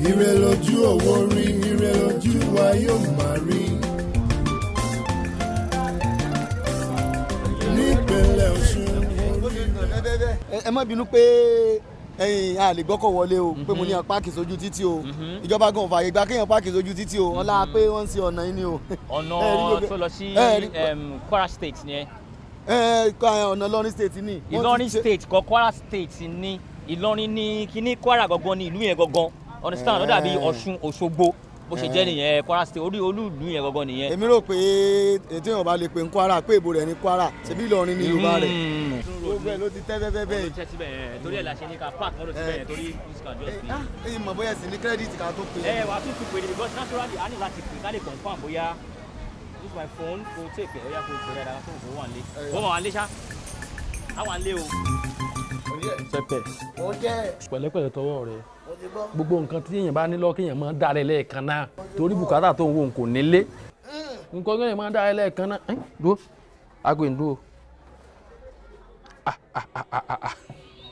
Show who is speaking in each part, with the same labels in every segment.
Speaker 1: ire lójú owó rí ire lójú wa yóò máa rí. nípínlẹ̀ ọ̀ṣun.
Speaker 2: ẹ má bínú pé ẹ̀yin a lè gbọ́kọ̀ wọlé o pé mo ní ọ páàkì sójú títì o ìjọba gan fààyè gba kéèyàn páàkì sójú títì o wọn lára pé wọ́n ń ṣe ọ̀nà yìí ni o. Ẹ rí
Speaker 3: ọ̀nà
Speaker 2: gbogbo-
Speaker 3: tó lọ sí
Speaker 2: ẹ rí-
Speaker 3: em, Kwara State ni ẹ
Speaker 2: ẹ ẹ ọ̀nà Ìlọrin state ni. Wọ́n ti
Speaker 3: Ìlọrin
Speaker 2: ṣe-
Speaker 3: State kọ Kwara State ni Ìlọrin ní kíní Kwara gangan ní ìlú yẹn gangan understand ó dàbí
Speaker 2: Eh.
Speaker 3: Ọ̀ṣun Òṣogbo bó ṣe jẹ́ nìyẹn Kwara State orí olú ìlú yẹn gangan nìyẹn.
Speaker 2: èmi rò pé ètò èèyàn bá lè pe ń Kwara pé èbò rẹ̀ ní Kwara ṣebí Ìlọrin ní Yorùbá rẹ̀.
Speaker 3: Mm.
Speaker 2: gbogbo ẹ̀ ló ti tẹ́ bẹ́ẹ̀ bẹ́ẹ̀
Speaker 3: Olùtẹ́ síbẹ̀ yẹn torí ẹ̀ la ṣe ní ká park mọ́tò síbẹ̀ yẹn torí please can just be.
Speaker 2: ẹ̀yin mọ̀ bóyá sì ní kírẹ́dìtì ká tó pe.
Speaker 3: ẹ wàá tún tún pè é because naturally a ní láti pè ká lè confam bóyá use my phone kò take ẹ̀ ó yá kó pè é dáadáa fún òun wà nílé. ó wà nílé ṣá á wà nílé o.
Speaker 4: pẹpẹ
Speaker 2: mo jẹ́
Speaker 4: pẹ̀lẹ́pẹ̀lẹ́ tọwọ́ rẹ
Speaker 2: mo ti gbọ́.
Speaker 4: gbogbo nǹkan tí èèyàn bá ní lọ kéèyàn máa dá rẹ lẹ́ẹ̀kan náà torí bùkátà tó ń wo kò nílé nǹkan kéèyàn máa dá rẹ lẹ́ẹ̀kan náà ẹ dúró aago ń dúró Ah, ah, ah, ah, ah, ah.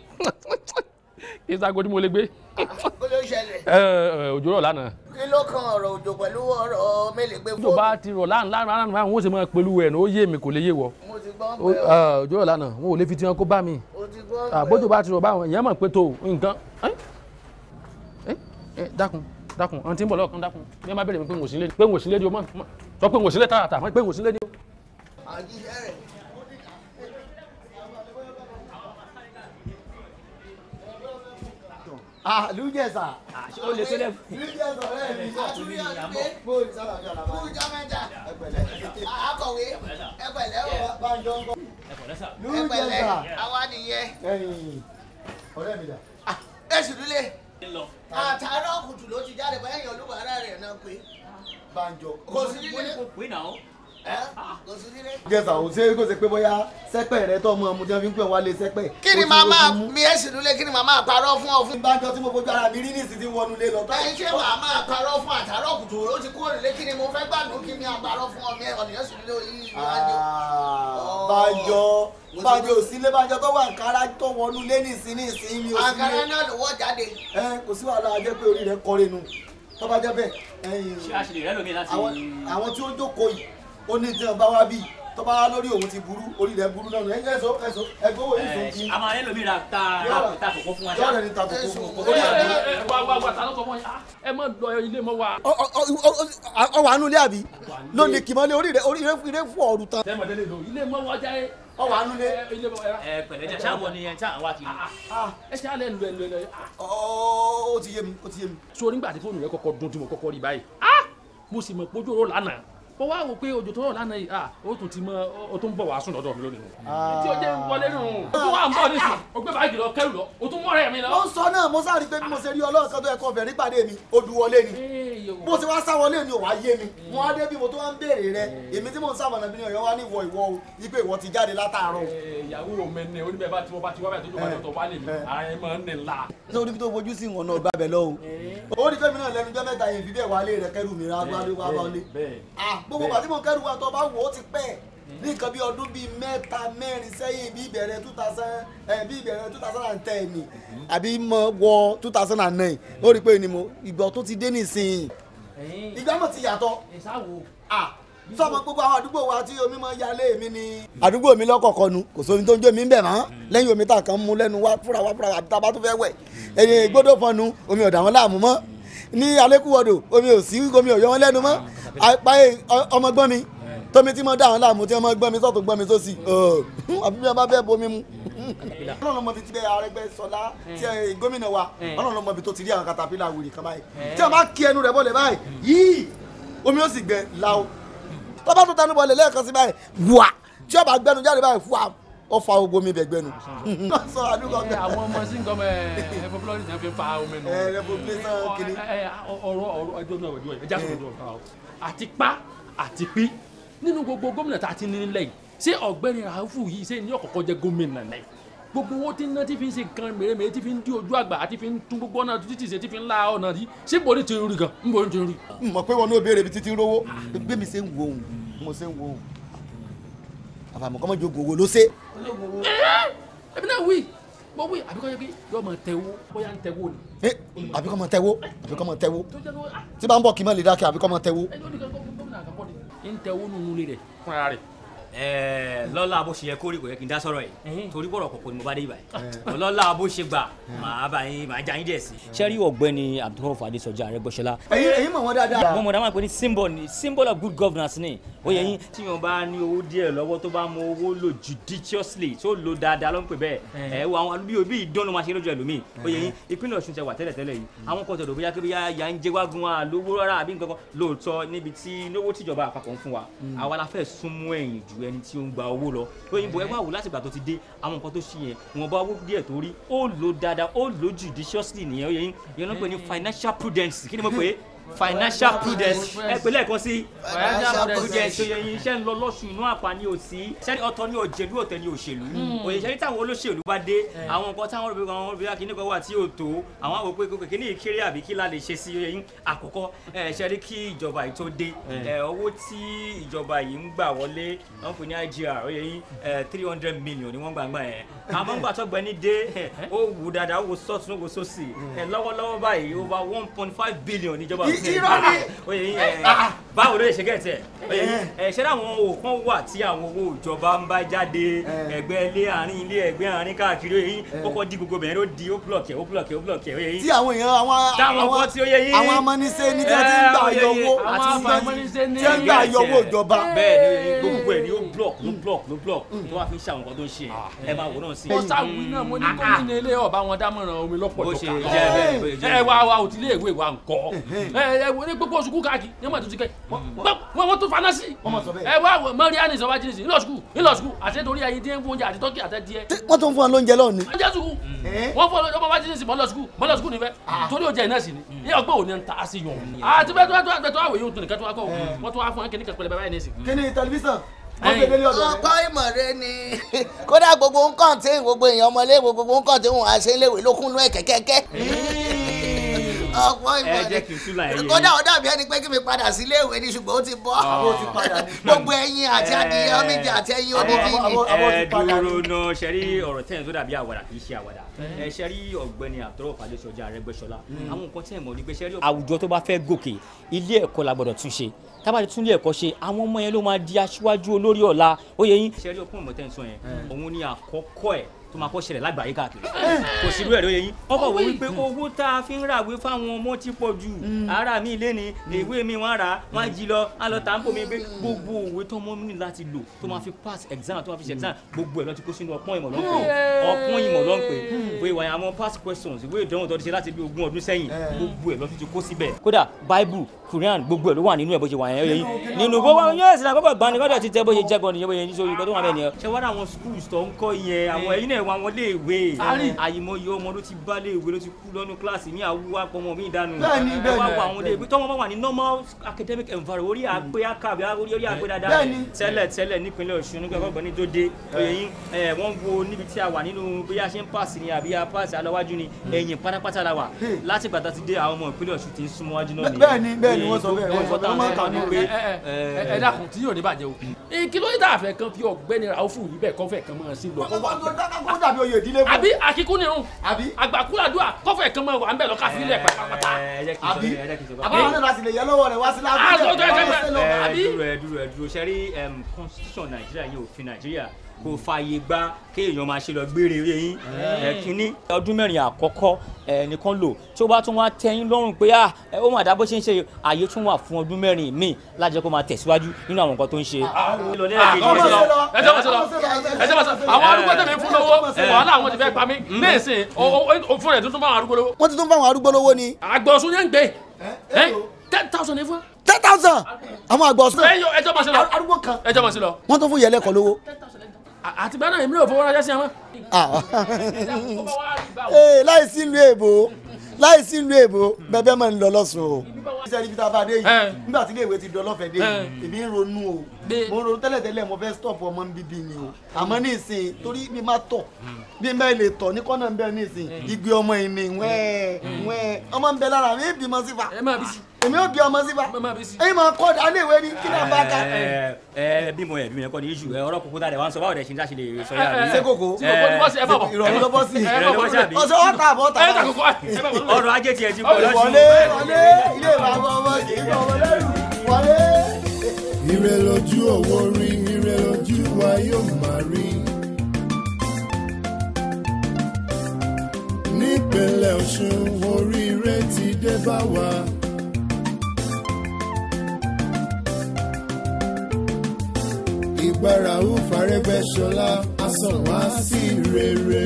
Speaker 4: kí sago tí mo lè gbé
Speaker 2: kó ló ṣẹlẹ̀
Speaker 4: ẹ ẹ òjò rọ̀ lánàá
Speaker 2: kí ló kan ọ̀rọ̀ òjò pẹ̀lú ọ̀rọ̀ mélègbé
Speaker 4: òjò bá ti rọ̀ lánàá lánàá lánàá wọn ò sì máa pẹ̀lú ẹ̀ ní ó yé mi kò lè yé wọ
Speaker 2: mo ti gbọ́
Speaker 4: Ó-
Speaker 2: pé
Speaker 4: ẹ, òjò rọ̀ lánàá wọn ò lè fi tiwọn kó bá mi
Speaker 2: o ti gbọ́
Speaker 4: àbójú bá ti rọ̀ báwọn èèyàn mọ̀ pé tó nǹkan ẹ́ ẹ́ ẹ́ dákun dákun ọ̀n tí ń bọ̀ lọ́ọ̀kan dákun bí wọ́n bá bẹ̀rẹ̀ mi pé ń wò sílé pé ń wò sílé ni o mọ̀ mọ̀ sọ pé ń wò sílé tààtà mọ̀ pé ń wò sílé ni o.
Speaker 2: àjíṣẹ́ rẹ̀. Ah, Lújẹ̀sà.
Speaker 3: ó lè tó lẹ́
Speaker 2: Lújẹ̀sà ọ̀rẹ́ mi.
Speaker 3: Àtúndì ni àmọ́.
Speaker 2: Bóyá sábà bí ọ̀la máa.
Speaker 5: Kújọ́ mẹ́ta.
Speaker 2: Ẹgbẹ̀lẹ́.
Speaker 5: Akọ̀wé ẹgbẹ̀lẹ́ o.
Speaker 2: Bánjọ ń kọ́.
Speaker 3: ẹ̀kọ́ lẹ́sà.
Speaker 5: Ẹgbẹ̀lẹ́
Speaker 2: Lújẹ̀sà.
Speaker 5: àwa nìyẹn.
Speaker 2: Ẹ̀yìn. Ọ̀rẹ́ mi dà.
Speaker 5: Èsì dúlé.
Speaker 3: lọ.
Speaker 5: Àtàrọ̀ kùtù ló ti jáde báyìí yan olúbàárà rẹ̀ náà pé.
Speaker 2: Bánjọ.
Speaker 5: Kò sí
Speaker 3: mo ní
Speaker 5: nílé.
Speaker 3: kó pè náà.
Speaker 5: Ẹ́ Kò sí nílé.
Speaker 2: Lújẹ̀sà ò ṣe é kó ṣe pé bóyá sẹ́pẹ̀ rẹ tọ́ ọmọ ọmọ tí wọ́n fi ń pè wá lé sẹ́pẹ̀.
Speaker 5: Kí ni
Speaker 2: Ó ti-
Speaker 5: màá
Speaker 2: ó ti
Speaker 5: máa
Speaker 2: mú.
Speaker 5: mi èsì dúlé kí ni màá máa parọ́ fún ọ fún?
Speaker 2: Bánjọ tí mo fojú ara mi rí ní ìsìn tí ń wọnú ilé lọ.
Speaker 5: Báyìí ṣé màá máa parọ́ fún àtàrọ̀ kùtù ó ti kúrò nílé kí ni mo fẹ́ gbàdúrà kí ni àparọ́ fún ọ mi ọ̀nìyàn sì nílé orí ìwájú.
Speaker 2: Bánjọ Bánjọ ò sílé Bánjọ tó wà Ankara tó wọnú ilé ní ìsìn ní ìsìn mi ò
Speaker 5: Àǹkárá
Speaker 2: sílé.
Speaker 5: náà ló wọ́ jáde.
Speaker 2: Ẹ kò sí wàhálà ajẹ́ pé orí rẹ̀ kọ́re nu. Tó bá jẹ́ bẹ́ẹ̀ ẹ̀yìn
Speaker 3: ṣé a ṣe lè rẹ́ lómi láti.
Speaker 2: àwọn àwọn tí ó jókòó yìí ó ní tí wọn bá wá bí tó bá wá lórí òun ti burú orí rẹ̀ burú náà ẹ̀yìn ẹ̀sọ́ ẹ̀sọ́ ẹgbẹ́ owó yìí sùn kí.
Speaker 3: a máa rẹ́ lómi ra ta ta kòkó fún wa ṣá.
Speaker 2: yọ̀ọ̀rẹ́ ni ta kókó
Speaker 5: Jésù,
Speaker 2: fún
Speaker 5: ó
Speaker 2: un.
Speaker 5: yà
Speaker 4: ẹ ẹ wá wá wá ta ló sọ fún yín Ah, ẹ má lọ ilé mọ́ wa.
Speaker 2: ọ wà nù ilé àbí lónìí kìmọ́lé orí rẹ̀ orí rẹ̀ fún ọ̀rù tán.
Speaker 4: sẹ́mọ̀ délé lò ilé mọ́ wa jáde.
Speaker 2: ọ wà nù ilé.
Speaker 4: ẹ ilé mọ́ ẹ rà.
Speaker 3: ẹ pẹ̀lẹ́ jẹ́ sáwọn ni ẹ tí àwọn wá kiri.
Speaker 4: ẹ ṣe alẹ́ lu ẹ lu ẹ lu ẹ.
Speaker 2: ó ti yé mi ó ti yé mi.
Speaker 4: so nígbà tí fóònù rẹ kọ́kọ́ dún tí mo kọ́kọ́ rí báyìí ah mo sì mọ̀ pé ojú ọ̀rọ̀ lánàá mo wá wò pé ojú tó rọ̀ lánàá yìí ah ó tún ti mọ ó tún bọ̀ wá sùn lọ́dọ̀ mi lónìí nù. tí o jẹ́ wọlé nù o tún wà ń bọ̀ nísìn o gbé báàgì lọ kẹrù lọ o tún mọ́rẹ̀ mi
Speaker 2: ó
Speaker 4: lọ.
Speaker 2: ń sọ náà mo sáré pé bí mo ṣe rí ọlọ́run kan tó yẹ kó fẹ̀ nípàdé mi odù wọlé ni bó ṣe wá sá wọlé ni ò wá yé mi wọn á dé bí mo tó wá ń béèrè rẹ èmi tí mò ń sábà nàbí ni ọ̀yọ́ wá ní ìwọ ìwọ o wípé ìwọ ti jáde látàárọ̀.
Speaker 4: ìyàwó mi ni oníbẹ̀ bá tí mo bá ti wá bẹ̀ tó jọba tó wá lè mi ara ẹ̀ máa ń nì ńlá.
Speaker 2: ní orí tó fojú sí ìwọ̀n náà gbàbẹ̀ lọ o. ó ní fẹ́mi náà lẹ́nu jẹ́ mẹ́ta yẹn fi bẹ́ẹ̀ wálé rẹ̀ kẹ́rù mi rà wálé wá wálé.
Speaker 4: bẹ́ẹ̀
Speaker 2: Ah, gbogbo pàtí mo kẹ́rù wa tó bá wò ó ti pẹ́ ní nǹkan bí ọdún bíi mẹ́ta mẹ́rin sẹ́yìn bí ìbẹ̀rẹ̀ two thousand ẹ̀ bí ìbẹ̀rẹ̀ two thousand and ten ni àbí mo wọ two thousand and nine ó rí i pé ni mo ìgbà tó ti dé nísìnyí ìgbà mọ̀ ti yàtọ̀
Speaker 4: ìsáwò
Speaker 2: Ah, sọmọ gbogbo àwọn àdúgbò wa tí omi máa ń yalé mi ni. àdúgbò mi lọ́kọ̀ọ̀kan nu kò sómi tó ń jó mi ń bẹ̀ mọ́ lẹ́yìn omi tá a kan mú lẹ́nu wá fúra wá fúra wá àbí tá a bá tó fẹ́ wẹ̀ ẹ̀yìn gbọ́dọ̀ fọnu omi ọ̀dà wọn láàmú mọ́ ní alẹ́kùwọ̀dọ̀ omi ò sí omi ò yọ wọn lẹ́nu mọ́ àpáyé ọmọ gbọ́n mi tómi tí mo dá àwọn láàmú tí wọ́n gbọ́n mi sọ́tún gbọ́n mi sósì àbí bí wọ́n bá fẹ́ bomi mu. ọlọ́run ọmọ bíi ti bẹ Arẹ́gbẹ́ṣọlá tí ẹ, gómìnà wa ọlọ́run ọmọ bíi tó ti rí àwọn katapila wèrè kan báyìí tí wọ́n bá kí ẹnu rẹ̀ bọ́lẹ̀ báyìí yìí omi ó sì gbẹ láò tọ́ba tó tẹnu bọ̀lẹ̀ lẹ́ẹ̀kan sí báyìí wà tí ọba gbẹnu jáde báyìí fún wa ó fa ogun mi bẹ̀ gbẹnu. sọ àdúgbò
Speaker 4: ẹ
Speaker 2: bẹ.
Speaker 4: àwọn ọmọ sí nǹkan ẹ ẹ fọlọ́rì náà fi ń fa omi nù.
Speaker 2: ẹ revolution kìíní.
Speaker 4: ẹ ẹ ọ̀rọ̀ ọ̀rọ̀ ẹjọ́ náà ẹjọ́ ẹjọ́ àti ọjọ́ ọ̀tá o àti pa àti pí nínú gbogbo gómìnà tá a ti ní nílẹ̀ yìí ṣé ọ̀gbẹ́ni Ràúfù yìí ṣé ní ọ̀kọ̀ọ̀kọ̀ jẹ́ gómìnà náà gbogbo owó tí ń ná tí fi ń ṣe nǹkan mèremère tí fi ń dí ojú àgbà àti fi ń tún gbogbo ọ̀nà títí ṣe tí fi ń la ọ̀nà rí ṣé bò ní ti rí gan ń bò ní ti rí.
Speaker 2: mọ̀ pé wọn ní obìnrin ibi títí rówó bí mi ṣe ń wo òun mo ṣe ń wo òun àbàmọ̀ kọ́mọ́ jogun owó ló ṣe.
Speaker 4: ẹbí náà wí mo wí àbíkọ́ yẹ pé yọ máa tẹ̀wó bóyá ń tẹ̀wó ni.
Speaker 2: ẹ àbí kọ́ mọ tẹ́wó àbí kọ́ mọ tẹ́wó
Speaker 4: tó jẹ́ lọ́wọ́
Speaker 2: tí bá ń bọ̀ kí n má lè dákẹ́ àbí kọ́ mọ tẹ́wó.
Speaker 4: ẹ lórí kan gómìnà àkọ́kọ́ ni. ń tẹ̀wó nínú ilé rẹ̀ fúnra rẹ̀.
Speaker 3: Ẹ̀ẹ́, lọ́lá bó ṣe yẹ kórìí kò yẹ kí n dá sọ̀rọ̀ yìí
Speaker 4: Ẹ̀hìn.
Speaker 3: torí bọ̀rọ̀ kọ̀kọ́ ni mo bá dé ibà yìí lọ́lá bó ṣe gbà màá bá yín màá já yín díẹ̀ sí. sẹ́rí ọ̀gbẹ́ni abdulrahman adesọjà arẹgbẹ́sọlá
Speaker 2: ẹ̀yin ẹ̀yin mọ̀ wọ́n dáadáa.
Speaker 3: wọ́n mọ̀ dáhùn pé ní symbol ni symbol of good governance ni ó yẹ yín tí yàn bá ní owó díẹ̀ lọ́wọ́ tó bá mọ owó lò judiciously tó lò dáadáa ló ń pè bẹ́ẹ̀ ẹ̀ wo àwọn bí bí ìdán ló máa ṣe lójú ẹlòmíì ó yẹ yín ìpínlẹ̀ Ọ̀ṣun ti wà tẹ́lẹ̀ tẹ́lẹ̀ yìí àwọn kan tọ̀dọ̀ bóyá kébíyá ya ń jẹ́ wágun wa lówó rárá àbí nǹkan kan lóòótọ́ níbi tí lówó tíjọba àpapọ̀ ń fún wa àwa la fẹ́ súnmọ́ ẹ̀yìn ju ẹni tí ó ń gba owó lọ ó yẹ bọ̀ ẹ wá wò láti ìgbà tó ti dé àwọn nǹkan tó ṣe yẹn wọn bá owó díẹ̀ tó rí ó lò dáadáa ó lò judiciously nìyẹn ó yẹ yín ìyẹn ló ń pè ní financial prudence kí ni mo pè é financial prudence ẹ pè lẹ́ẹ̀kan sí financial prudence tó yẹ yín iṣẹ́ ń lọ lọ́sùn inú àpá ní òsì sẹ́ni ọ̀tọ̀ ní òjèlú ọ̀tẹ̀ ní òṣèlú òyìnbó táwọn olóṣèlú bá dé àwọn nǹkan táwọn olùbí kan olùbí akíní kan wà tí ò tó àwọn àwọn òpin kókè kíní ìkéré àbí kí la lè ṣe sí yẹn àkọ́kọ́ ẹ ṣe rí kí ìjọba yìí tó dé ẹ owó tí ìjọba yìí ń gbà wọlé wọn pè ní IGR ó yẹ yín three hundred million ni wọ́n gbà gbà yẹn àmọ́ ńgbà tó gbẹ ní dé ó wù dáadáa ó wò sọ́ọ̀tún ó wò sósì ẹ lọ́wọ́lọ́wọ́ báyìí over one point five billion níjọba
Speaker 2: irọ́ ni.
Speaker 3: ó yẹ yín ẹ báwo ló lè ṣe gẹ̀ẹ́tẹ̀ ó yẹ yín ẹ ṣé àwọn òkan wà tí àwọn owó ìjọba ń bá jáde ẹgbẹ́ ilé àárín ilé ẹgbẹ́ àárín káàkiri ó yẹ yín kókó di gbogbo bẹ̀rẹ̀ ó di ó blọ̀kì ó blọ̀kì ó blọ̀kì ó yẹ yín
Speaker 2: tí àwọn èèyàn àwọn
Speaker 3: táwọn
Speaker 2: àwọn
Speaker 3: kan tí ó yẹ yín
Speaker 2: àwọn amọ́nisẹ́ ní tí wọ́n ti ń gbà
Speaker 3: Ẹ, ó yẹ
Speaker 2: yọwọ́
Speaker 3: yín.
Speaker 2: àti
Speaker 4: Àwọn
Speaker 2: tí wọ́n
Speaker 4: amọ́nisẹ́ ní
Speaker 2: ti ń gbà yọwọ́ ìjọba.
Speaker 3: bẹ́ẹ̀ ni gbogbo ẹ̀ ni ó block ló block ló block tó wá fi ń ṣe àwọn nǹkan tó ń ṣe ẹ máa wò náà sí.
Speaker 4: mo sáwùí náà mo ní gómìnà ilé ọba wọn dámọ̀ràn omi lọ́pọ̀
Speaker 3: bó
Speaker 4: tó
Speaker 3: ṣe
Speaker 4: kà
Speaker 3: jẹ́ bẹ́ẹ̀ bó ṣe jẹ́
Speaker 4: ẹ wá wa òtí ilé ìwé wa ńkọ́ ẹ ẹ wo ní gbogbo oṣù kú káàkiri ní ọmọ àtúntì kẹ wọn wọn tún fana sí
Speaker 2: Wọ́n mọ̀ sọ bẹ́ẹ̀.
Speaker 4: ẹ wá wọ mọ́ríánì sọ wá jí nìsín ńlọ sukù ńlọ sukù àti torí ayé díẹ̀ ń fún oúnjẹ àti tọ́kì àti díẹ̀
Speaker 2: Tí wọ́n tún fún wọn lóúnjẹ lọ́ọ̀ ni.
Speaker 4: ọjọ́ sukù wọ́n fọ́ ọmọ wá jí nìsín mọ́ lọ sukù mọ́ lọ sukù nífẹ̀ torí oúnjẹ iná sí ni ní ọgbẹ́ òní ń ta á sí yàn àti bẹ́ẹ̀ tó wá tó wá tó wá wòye òtún nìkan tó wá kọ́ wọ́n tó wá fún ẹnkẹ́ni kẹpẹlẹ báyìí nìsín.
Speaker 2: kí ni tẹlifíṣàn wọ́n gbé délé ọ̀dọ̀ rẹ̀.
Speaker 5: ọkọ ìmọ̀ rẹ ni kódà gbogbo nǹkan tí gbogbo èèyàn ọmọléèwé gbogbo nǹkan tí wọn àṣẹ léwé ló kún nú ẹ̀ kẹ́kẹ́kẹ́ ọkọ ìmọ̀
Speaker 3: ẹ
Speaker 5: rẹ
Speaker 3: jẹ́ kí n túlà ẹ̀yẹ yín.
Speaker 5: kódà ó dàbí ẹni pé kí mi padà sí iléèwé ni ṣùgbọ́n ó ti bọ́
Speaker 2: Àbó ti padà ní.
Speaker 5: gbogbo ẹyin àti adìyẹ ọmọdé àti ẹyin odidi ni
Speaker 2: àbó- àbó ti
Speaker 3: ẹ
Speaker 2: padà ní.
Speaker 3: dúró náà ṣe rí ọ̀rọ̀ tẹ́yìn tó dàbí àwàdà kì í ṣe àwàdà ẹ ṣe rí ọ̀gbẹ́ni àtọ́rọ̀ Fadésọjà Arẹ́gbẹ́ṣọlá àwọn nǹkan tẹ́ ẹ̀ mọ̀ ní pé ṣe rí. àwùjọ tó bá fẹ́ gòkè ilé ẹ̀kọ́ la gbọ́dọ̀ tún ṣe tábàdì tún ilé ẹ̀kọ́ ṣe àwọn ọmọ yẹn ló máa di aṣíwájú olórí ọ̀la ó yẹ yín. ṣe rí ọkùnrin mọ̀tẹ́ ń sọ yẹn òun ni àkọ́kọ́ ẹ̀ tó máa kọ́ ṣẹlẹ̀ lágbàáyé káàkiri kò sí irú ẹ̀ ló yẹ yín wọ́n kọ̀ wọ́n wípé owó tá a fi ń ràwé fáwọn ọmọ ti pọ̀ jù ara mi lé ní ìwé mi wọ́n rà á wọ́n á jí lọ á lọ tà ń bò mí pé gbogbo òwe tó mọ́ ní láti lò tó máa fi pass exam tó máa fi ṣe exam gbogbo ẹ̀ lọ ti kó sínú ọpọ́n ìmọ̀ ló ń pè ọpọ́n ìmọ̀ ló ń pè pé ìwà àwọn past questions ìwé ìdánwò tó ti ṣe láti bí ogún ọdún sẹ́yìn gbogbo ẹ̀ lọ ti kó síbẹ̀. kódà bible quran gbogbo ẹ̀ ló wà nínú ẹ̀ bó ṣe wà yẹn ó yẹ yín nínú gbogbo àwọn yóò sì náà kọ́kọ́ gbani kọ́dọ̀ ti tẹ́ bó ṣe jẹ́ gan nìyẹn bó ṣe yín sórí nǹkan tó wà bẹ́ẹ̀ nìyẹn. ṣé wàá àwọn schools tó ń kọ́ yẹn àwọn ẹ̀yin náà wà wọ́n lé ìwé
Speaker 4: Ari.
Speaker 3: àyìnbó ọmọ ló ti bá lé ìwé ló ti kú lọ́nu kíláàsì mi àwùwá pọmọ mi ìdánù
Speaker 2: Bẹ́ẹ̀ni,
Speaker 3: ẹ wá
Speaker 2: bẹ́ẹ̀ni.
Speaker 3: wọ àwọn ilé ìwé tọ́wọ́n bá wà ní normal academic environment orí àpé àkàbí orí orí àpé dáadáa
Speaker 2: Bẹ́ẹ̀ni.
Speaker 3: tẹ́lẹ̀ tẹ́lẹ̀ nípínlẹ̀ Ọ̀ṣun nígbà gbọ́dọ̀ ní tó dé oyè yín ẹ, wọ́n wo níbi tí a wà nínú bí a ṣe ń pàṣẹ ni àbí a pàṣẹ alọ́wájú ni ẹ̀yìn pátápátá la wà láti gbàtà ti dé àwọn ọmọ ìpínlẹ̀ Ọ̀ṣun ti ń súnmọ́ wájú náà nìyẹn.
Speaker 2: Bẹ́ẹ̀ni, bẹ́ẹ̀ni,
Speaker 3: Oyè
Speaker 2: wọ́n sọ bẹ́ẹ̀, wọ́n sọ bẹ́ẹ̀, wọ́n máa ń kà ní
Speaker 3: pé,
Speaker 4: ẹ ẹ ẹ dákun tí yóò ní bàjẹ́ o kí ló dé àfẹ́ kan fi ọ̀gbẹ́ni Raufu yìí bẹ́ẹ̀ kọ́fẹ́ kan máa sí lọ kó wà bẹ́ẹ̀.
Speaker 2: kó dàbí oyè ìdílé fún.
Speaker 4: àbí akíkú nírun
Speaker 2: àbí
Speaker 4: àgbàkúlàdúà kọ́fẹ́ kan máa wà ń bẹ̀ lọ káfí lẹ̀ pàápàá.
Speaker 3: ẹ, ẹ jẹ́ kí n sọ
Speaker 2: àbí
Speaker 3: bẹ́ẹ̀, ẹ jẹ́ kí n sọ bẹ́ẹ̀.
Speaker 2: àbáwọn náà láti lè yẹ lọ́wọ́ rẹ̀ wá sí
Speaker 4: Ah, tó- tó- tó-
Speaker 2: láàbù
Speaker 4: tó-
Speaker 3: ẹ
Speaker 4: àbí?
Speaker 3: dúró ẹ dúró ẹ dúró ṣe rí em, constitution nàìjíríà yìí òfin nàìjíríà kò fààyè gba kéèyàn máa ṣe lọ gbére oyè yín ẹ kínní. ọdún mẹ́rin àkọ́kọ́ ẹ nìkan lò tí ó bá tún wá tẹ́yìn lọ́rùn pé à ẹ, ó mà dá bó ṣe ń ṣe ààyè tún wà fún ọdún mẹ́rin míì lájẹ́ kó máa tẹ̀síwájú nínú àwọn nǹkan tó ń ṣe. lọ lẹ́ẹ̀kejì
Speaker 4: ọmọ sí
Speaker 3: lọ.
Speaker 4: lọ ẹjọ́ mọ̀ sí lọ ẹjọ́ mọ̀ sí lọ àwọn arúgbó tẹ̀mí fún lówó wàhálà àwọn ti fẹ́ pa mí ní ìsìn fún rẹ̀ tuntun bá àwọn arúgbó lówó.
Speaker 2: wọ́n ti tún fáwọn arúgbó lówó ni
Speaker 4: àgbọ̀sùn yẹn ń gbé ten thousand ní fún.
Speaker 2: ten thousand àwọn àgbà ọ̀sán
Speaker 4: ẹjọ́ ẹjọ́ mọ̀ sí lọ
Speaker 2: arúgbó kan
Speaker 4: ẹjọ́ mọ̀ sí lọ.
Speaker 2: wọ́n tún fún yẹlẹ́kọ̀ọ́ lówó.
Speaker 4: àti bẹ́ẹ̀ náà èmi náà fowó ránṣẹ́ sí wọn.
Speaker 2: Ah. Ee, láìsí ìlú èbó láìsí ìlú èbó bẹbẹ máa ń lọ lọ́sùn o. iṣẹ́ ibi tá a bá dé
Speaker 4: Ẹ.
Speaker 2: yìí nígbà tí iléèwé ti dán lọ́fẹ̀ẹ́ dé
Speaker 4: Ẹ.
Speaker 2: yìí èmi ń ronú o
Speaker 4: Dé.
Speaker 2: mo ń ronú tẹ́lẹ̀tẹ́lẹ̀ mo fẹ́ stop ọmọ ń bíbí ni o àmọ́ ní ìsìn torí mi máa tọ̀ bí mẹ́ẹ̀ lè tọ̀ ní kọ́nà ń bẹ ní ìsìn igbe ọmọ yìí ni wẹ́ẹ̀ wẹ́ẹ̀ ọmọ ń bẹ lára mi ìbímọ sífà
Speaker 4: ẹ máa bí sí.
Speaker 2: èmi ò bí ọmọ sífà
Speaker 4: Má- má bí sí.
Speaker 2: ẹ̀yin máa kọ́ ọ̀dà léèwé ni kí náà bá ka.
Speaker 3: ẹ ẹ bímọ ẹ bímọ ẹ kọ́ ni iṣu ẹ ọ̀rọ̀ kókó tá a dẹ̀ wá ń sọ báwo dẹ̀ ṣe ń dá ṣe lè sọ yára
Speaker 4: ẹ,
Speaker 3: bí.
Speaker 2: ṣé kòkó
Speaker 4: tí kòkó ti bọ́ sí ẹ bá bọ̀
Speaker 2: ìrọ̀lú ló bọ́ sí.
Speaker 4: ẹ bá
Speaker 3: ìrọ̀lú
Speaker 4: bọ̀
Speaker 3: bọ́ sí àbí?
Speaker 2: ọ̀sẹ̀ ọ̀tà àbọ̀ ọ̀tà
Speaker 4: ẹ ta kòkó ẹ bá bọ̀ lọ́wọ́.
Speaker 3: ọrọ̀ ajé tiẹ̀ ti bọ̀ lọ́sùn.
Speaker 2: wọlé wọlé ilé ìwà ọmọ ọmọ kì í bọ̀ ọmọ lẹ́rù wọlé.
Speaker 1: ire lójú owó rí ire lójú wa yóò máa rí. nípínlẹ̀ ọ̀ṣun oríire ti dé bá wa. ìgbára ó fàrẹ́gbẹ́sọlá á sàn wá sí rere.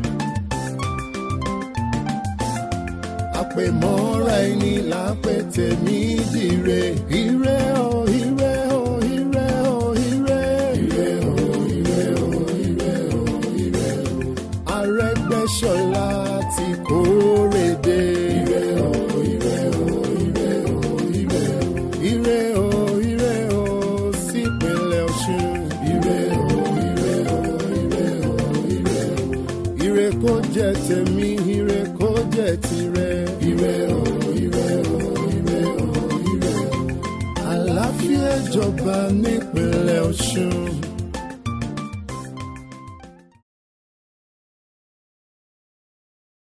Speaker 1: àpèmọ́ra ẹni là ń pè tèmi dire. ire o ire o ire o ire. ire o ire o ire o ire o. Arẹ́gbẹ́ṣọlá ti kórè dé. ire o ire o ire o ire o. ire o ire o sípínlẹ̀ ọ̀ṣun. ire o ire o ire o ire o. ire kó jẹ́ tèmi ire kó jẹ́ tirẹ̀. ire o ire o ire o ire o. àlàáfíà jọba nípínlẹ̀ ọ̀ṣun.